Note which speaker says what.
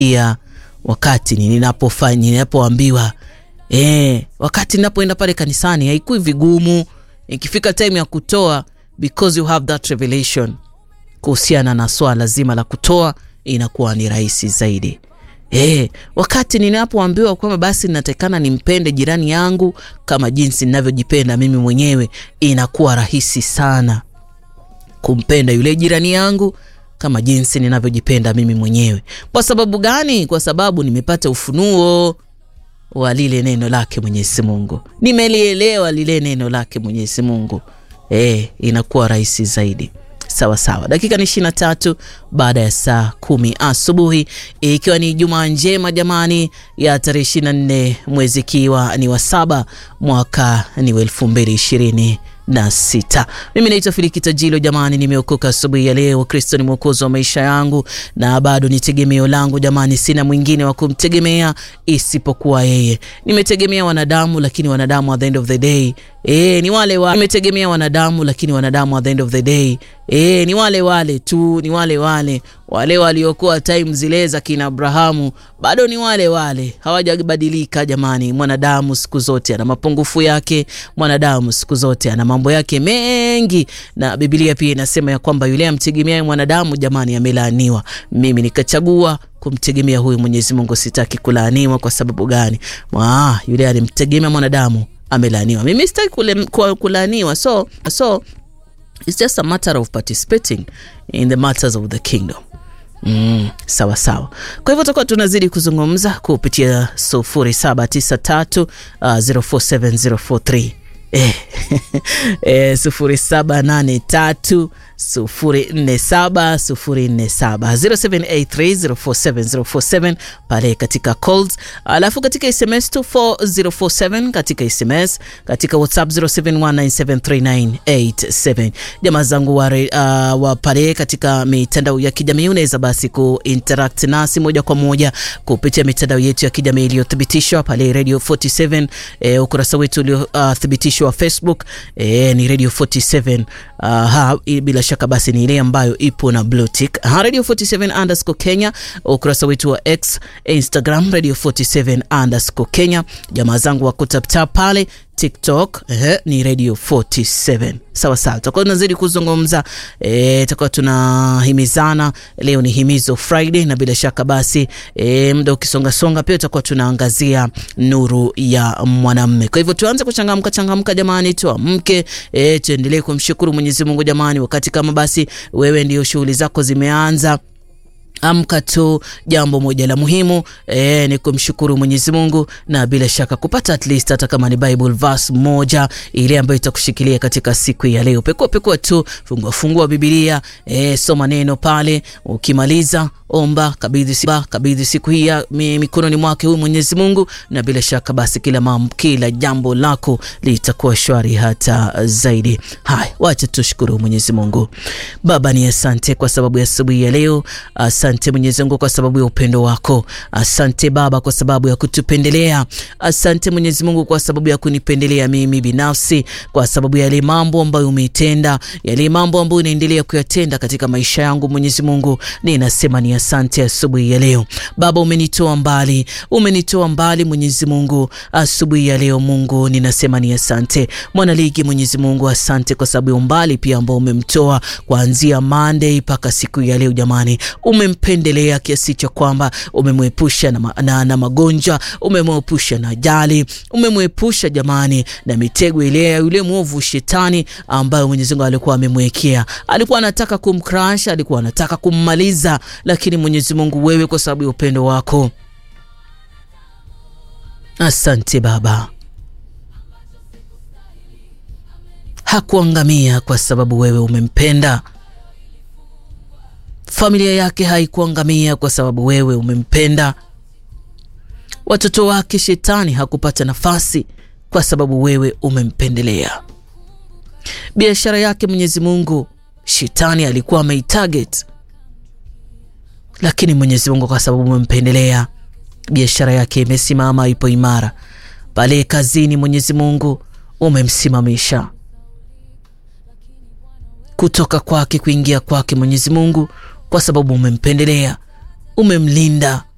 Speaker 1: ya wakati ninapofanya ninapoambiwa eh, wakati ninapoenda pale kanisani haikui vigumu. Ikifika time ya kutoa, because you have that revelation kuhusiana na swala zima la kutoa, inakuwa ni rahisi zaidi. Eh, wakati ninapoambiwa kwamba basi natakana nimpende jirani yangu kama jinsi ninavyojipenda mimi mwenyewe, inakuwa rahisi sana kumpenda yule jirani yangu kama jinsi ninavyojipenda mimi mwenyewe. Kwa sababu gani? Kwa sababu nimepata ufunuo wa lile neno lake Mwenyezi Mungu, nimelielewa lile neno lake Mwenyezi Mungu. Eh, inakuwa rahisi zaidi. Sawa sawa, dakika ni ishirini na tatu baada ya saa kumi asubuhi, ikiwa ni Jumaa njema jamani, ya tarehe ishirini na nne mwezi ikiwa ni wa saba mwaka ni wa elfu mbili ishirini na sita. Mimi naitwa Filikita Jilo jamani, nimeokoka asubuhi ya leo. Kristo ni mwokozi wa maisha yangu na bado ni tegemeo langu jamani, sina mwingine wa kumtegemea isipokuwa yeye. Nimetegemea wanadamu, lakini wanadamu at the end of the day E, ni wale wa nimetegemea wanadamu lakini wanadamu at the end of the day e, ni wale wale tu, ni wale wale wale waliokuwa time zile za kina Abrahamu, bado ni wale wale, hawajabadilika jamani. Mwanadamu siku zote ana mapungufu yake, mwanadamu siku zote ana mambo yake mengi, na Biblia pia inasema ya kwamba yule amtegemeaye mwanadamu jamani, amelaaniwa. Mimi nikachagua kumtegemea huyu Mwenyezi Mungu, sitaki kulaaniwa. Kwa sababu gani? Maa, yule alimtegemea mwanadamu amelaaniwa. Mimi sitaki kulaaniwa, so so it's just a matter of participating in the matters of the kingdom. Mm, sawa sawa. Kwa hivyo tutakuwa tunazidi kuzungumza kupitia 0793 uh, 047043 eh, eh, 0783 047 047 0783047047 pale katika calls, alafu katika SMS 24047 katika SMS, katika WhatsApp 0719739487. Jamaa zangu wa, uh, wa pale katika mitandao ya kijamii unaweza basi kuinteract nasi moja kwa moja kupitia mitandao yetu ya kijamii iliyothibitishwa pale Radio 47 eh, ukurasa wetu uliothibitishwa uh, wa Facebook eh, ni Radio 47 uh, ha, bila shaka basi ni ile ambayo ipo na blue tick Radio 47 underscore Kenya, ukurasa wetu wa X, Instagram Radio 47 underscore Kenya. Jamaa zangu wa kutaptap pale TikTok eh, ni Radio 47. Sawa sawa, tutakuwa tunazidi kuzungumza eh, tutakuwa tunahimizana. Leo ni himizo Friday, na bila shaka basi eh, muda ukisonga songa, pia tutakuwa tunaangazia nuru ya mwanamume. Kwa hivyo tuanze kuchangamka changamka, jamani, tuamke eh, tuendelee kumshukuru Mwenyezi Mungu jamani, wakati kama basi wewe ndio shughuli zako zimeanza Amka tu, jambo moja la muhimu e, ni kumshukuru Mwenyezi Mungu na bila shaka kupata at least hata kama ni Bible verse moja ile ambayo itakushikilia katika siku ya leo. Pekua pekua tu, fungua fungua Biblia e, soma neno pale, ukimaliza omba, kabidhi siba, kabidhi siku hii mikononi mwake huyu Mwenyezi Mungu, na bila shaka basi kila mam, kila jambo lako litakuwa shwari hata zaidi. Haya, wacha tushukuru Mwenyezi Mungu. Baba, ni asante kwa sababu ya asubuhi ya leo. Asante Mwenyezi Mungu kwa sababu ya upendo wako. Asante Baba kwa sababu ya kutupendelea. Asante Mwenyezi Mungu kwa sababu ya kunipendelea mimi binafsi, kwa sababu ya yale mambo ambayo umeitenda, yale mambo ambayo unaendelea kuyatenda katika maisha yangu. Mwenyezi Mungu, ninasema ni asante asubuhi ya leo. Baba, umenitoa mbali, umenitoa mbali Mwenyezi Mungu. Asubuhi ya leo Mungu, ninasema ni asante. Mwanaligi Mwenyezi Mungu, asante kwa sababu ya umbali pia ambao umemtoa kuanzia Monday mpaka siku ya leo jamani umempendelea kiasi cha kwamba umemwepusha na, ma, na, na magonjwa, umemwepusha na ajali, umemwepusha jamani na mitego ile ya yule mwovu shetani ambayo Mwenyezi Mungu alikuwa amemwekea. Alikuwa anataka kumcrash, alikuwa anataka kummaliza, lakini Mwenyezi Mungu wewe, kwa sababu ya upendo wako, asante Baba, hakuangamia kwa sababu wewe umempenda familia yake haikuangamia kwa sababu wewe umempenda. Watoto wake shetani hakupata nafasi kwa sababu wewe umempendelea. Biashara yake Mwenyezi Mungu shetani alikuwa ameitarget, lakini Mwenyezi Mungu kwa sababu umempendelea, biashara yake imesimama, ipo imara. Pale kazini Mwenyezi Mungu umemsimamisha kutoka kwake kuingia kwake Mwenyezi Mungu kwa sababu umempendelea, umemlinda,